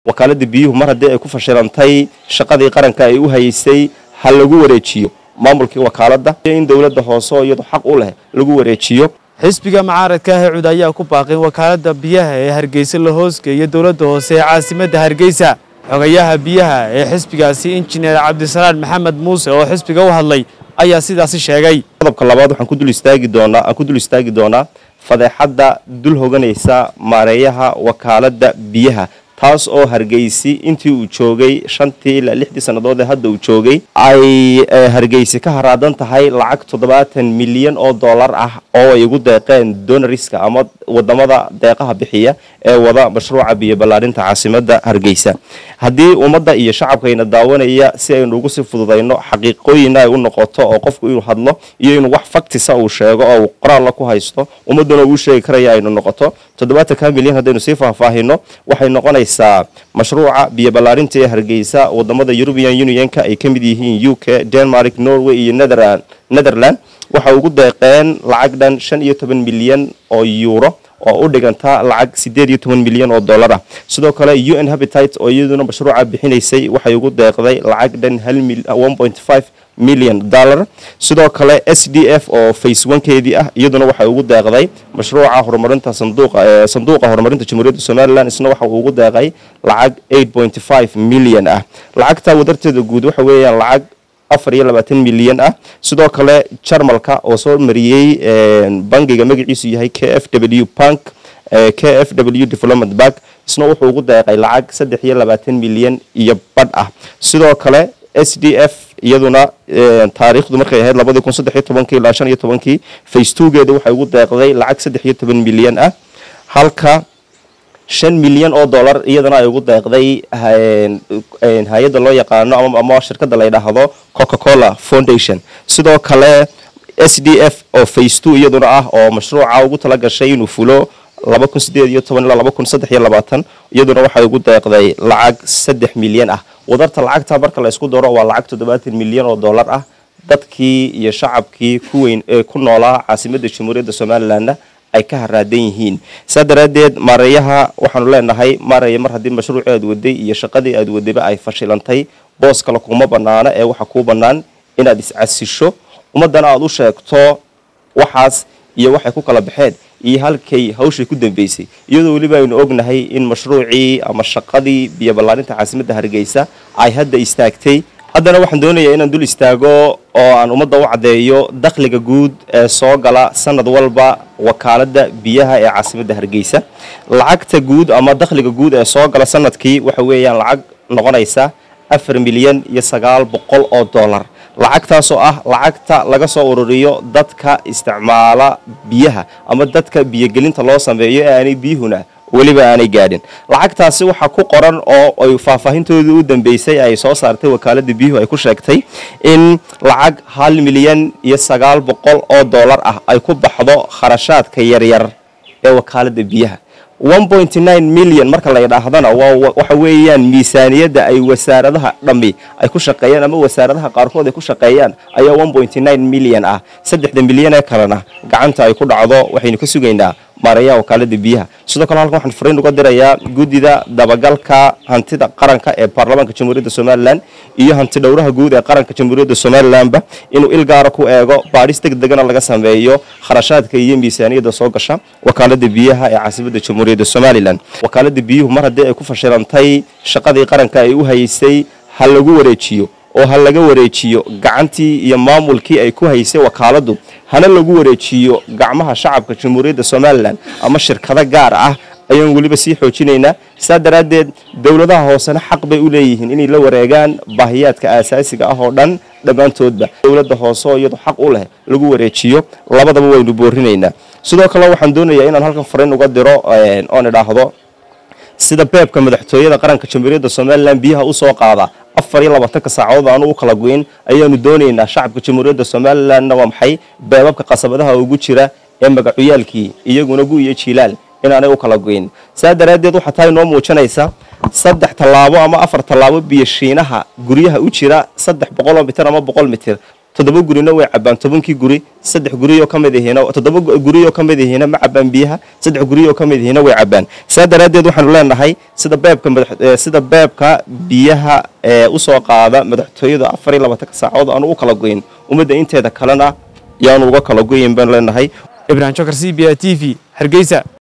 wakaalada biyuhu mar haddii ay ku fashilantay shaqadii qaranka ay u haysay ha lagu wareejiyo maamulkii wakaalada in dowladda hoose oo iyadu xaq u leh lagu wareejiyo xisbiga mucaaradka hecud ayaa ku baaqin wakaalada biyaha ee hargeysa la hoosgeeya dowladda hoose ee caasimadda hargeysa xogayaha biyaha ee xisbigaasi injineer cabdisalaan maxamed muuse oo xisbiga u hadlay ayaa sidaasi sheegay qodobka labaad waxaan ku dul istaagi doonaa aan ku dul istaagi doonaa fadeexadda dul hoganaysa maareeyaha wakaalada biyaha taas oo hargeysi intii uu joogay shantii ilaa lixdii sannadood ee hadda uu joogay ay hargeysi ka haraadan tahay lacag toddobaatan milyan oo dollar ah oo ay ugu deeqeen donariska ama wadamada deeqaha bixiya ee wada mashruuca biyo ballaarinta caasimadda hargeysa haddii ummadda iyo shacabkayna daawanaya si aynu ugu sii fududayno xaqiiqooyina ay u noqoto oo qofku inuu hadlo iyo inuu wax faktisa uu sheego oo uu qoraalla ku haysto ummadduna uu sheegi karaya aynu noqoto toddobaatanka milyan haddaynu sii faahfaahino waxay noqonaysaa mashruuca biyo ballaarinta ee hargeysa wadamada european unionka ay ka mid yihiin u k denmark norway iyo netherland waxay ugu deeqeen lacag dhan shan iyo toban milyan oo euro oo u dhiganta lacag sideed iyo toban milyan oo dollar ah sidoo kale u n habitat oo iyaduna mashruuca bixinaysay waxay ugu deeqday lacag dhan hal milyan dollar sidoo kale s d f oo face onkeedii ah iyaduna waxay ugu deeqday mashruuca horumarinta sanduuqa horumarinta jamhuuriyadda somalilan isna waxa uu ugu deeqay lacag milyan ah lacagta wadarteeda guud waxa weeyaan lacag afar iyo labaatan milyan ah sidoo kale jarmalka oo soo mariyey bangiga magaciisu yahay k f w bank k f w development bank isna wuxuu ugu deeqay lacag saddex iyo labaatan milyan iyo badh ah sidoo kale s d f iyaduna taariikhdu markay ahayd labadii kun saddex iyo tobankii ilaa shan iyo tobankii facetugeeda waxay ugu deeqday lacag saddex iyo toban milyan ah halka shan milyan oo dollar iyadana ay ugu deeqday hay-adda loo yaqaano ama shirkadda la ydhaahdo coca cola foundation sidoo kale s d f oo face two iyaduna ah oo mashruuca ugu tala gashay inuu fulo laba kun sideed iyo toban ilaa laba kun saddex iyo labaatan iyaduna waxay ugu deeqday lacag saddex milyan ah wadarta lacagta marka la isku daro waa lacag toddobaatan milyan oo dollar ah dadkii iyo shacabkii ku weyn ee ku noolaa caasimadda jamhuuriyadda somalilanna ay ka haraadan yihiin saa daraaddeed maareeyaha waxaanu leenahay maareeya mar haddii mashruucii aad waday iyo shaqadii aad wadayba ay fashilantay boos kale kuma banaana ee waxa kuu bannaan inaad iscasisho ummaddana aada u sheegto waxaas iyo waxay ku kala baxeen iyo halkay hawshay ku dambeysay iyadoo weliba aynu ognahay in mashruucii ama shaqadii biyo ballaarinta caasimadda hargeysa ay hadda istaagtay haddana waxaan doonayaa inaan dul istaago oo aan ummadda u caddeeyo dakhliga guud ee soo gala sanad walba wakaaladda biyaha ee caasimadda hargeysa lacagta guud ama dakhliga guud ee soo gala sanadkii waxa weeyaan lacag noqonaysa afar milyan iyo sagaal boqol oo dollar lacagtaasoo ah lacagta laga soo ururiyo dadka isticmaala biyaha ama dadka biyogelinta loo sameeyo ee aanay biyuhuna weliba aanay gaadhin lacagtaasi waxaa ku qoran oo ay faahfaahintoodii u dambeysay ay soo saartay wakaalada biyuhu ay ku sheegtay in lacag hal milyan iyo sagaal boqol oo dollar ah ay ku baxdo kharashaadka yaryar ee wakaalada biyaha milyan marka la ydhaahdana waxa weeyaan miisaaniyadda ay wasaaradaha dhammi ay ku shaqeeyaan ama wasaaradaha qaarkood ay ku shaqeeyaan ayaa milyan ah saddexda milyan ee kalena gacanta ay ku dhacdo waxaynu ka sugaynaa maareeyaha wakaalada biyaha sidoo kale halkan waxaan fariin uga dirayaa guddida dabagalka hantida qaranka ee baarlamaanka jamhuuriyadda somalilan iyo hanti dhowraha guud ee qaranka jamhuuriyadda somalilanba inuu il gaara ku eego baadhis deg degana laga sameeyo kharashaadka iyo miisaaniyadda soo gasha wakaalada biyaha ee caasimadda jamhuuriyadda somalilan wakaalada biyuhu mar haddii ay ku fashilantay shaqadii qaranka ay u haysay ha lagu wareejiyo oo ha laga wareejiyo gacantii iyo maamulkii ay ku haysay wakaaladu hana lagu wareejiyo gacmaha shacabka jamhuuriyadda somalilan ama shirkado gaar ah ayaan weliba sii xoojinaynaa saa daraaddeed dowladaha hoosena xaq bay u leeyihiin inay la wareegaan baahiyaadka aasaasiga ah oo dhan dhammaantoodba dowladda hoose oo iyadu xaq u leh lagu wareejiyo labadaba waynu boorinaynaa sidoo kale waxaan doonayaa inaan halkan fariin uga diro oon idhaahdo sida beebka madaxtooyada qaranka jamhuuriyadda somalilan biyaha usoo qaada afar iyo labaatanka saacadood aanu u kala goyn ayaanu doonaynaa shacabka jamhuuriyadda somalilanna waa maxay beebabka qasabadaha ugu jira ee magacuyaalkii iyaguna gu iyo jiilaal inaanay u kala goyn saa daraaddeed waxaa taa inoo muujinaysa saddex tallaabo ama afar tallaabo biyo shiinaha guryaha u jira saddex boqoloo mitir ama boqol mitir toddoba gurina way cabaan tobankii guri saddex guriyoo ka mid ihiina toddoba guriyoo ka mid ihiina ma cabaan biyaha saddex guriyoo ka mid ihiina way cabaan saa daraaddeed waxaanu leenahay sida beebka sida beebka biyaha ee usoo qaada madaxtooyada afar iyo labaatanka saacadood aanu u kala goyn ummadda inteeda kalena yaanu uga kala goyin baanu leenahay ibrahim jokar c b a t v hargeysa